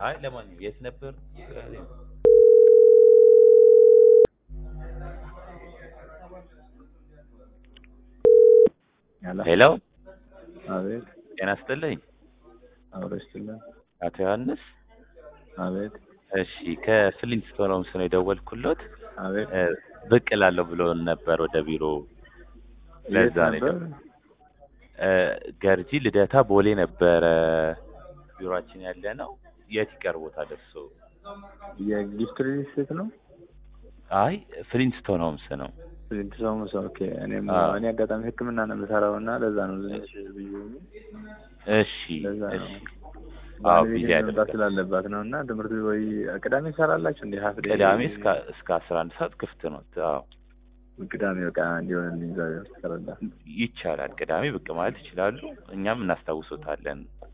አይ ለማንኛውም የት ነበር? ሄሎ አቤት ጤና ይስጥልኝ አብሮ ይስጥልን። አቶ ዮሐንስ። አቤት እሺ ከፍሊንትስቶን ሆምስ ነው የደወልኩሎት። አቤት እ፣ ብቅ እላለሁ ብሎን ነበር ወደ ቢሮ። ለዛ የት ነው ነበር? እ፣ ገርጂ ልደታ ቦሌ ነበረ ቢሮአችን ያለ ነው። የት ይቀርቦታል እሱ? የጊፍት ሪል ስቴት ነው። አይ ፍሊንትስቶን ሆምስ ነው። ስንት ሰው ሰው ኦኬ። እኔም አዎ። እኔ አጋጣሚ ሕክምና ነው የምሰራው እና ለዛ ነው ትንሽ ብዬ እሺ ለዛ ነው እሺ። አዎ ባለቤቴ ቢዚ መምጣት ያደርጋል። ስላለባት ነው እና ትምህርት ወይ ቅዳሜ ትሰራላችሁ እንዴ? ሀፍ ዴይ? ቅዳሜ እስከ እስከ አስራ አንድ ሰዓት ክፍት ነው። አዎ ቅዳሜ በቃ እንዲሆንልኝ ዛሬ ትሰራላት ይቻላል። ቅዳሜ ብቅ ማለት ይችላሉ። እኛም እናስታውሶታለን።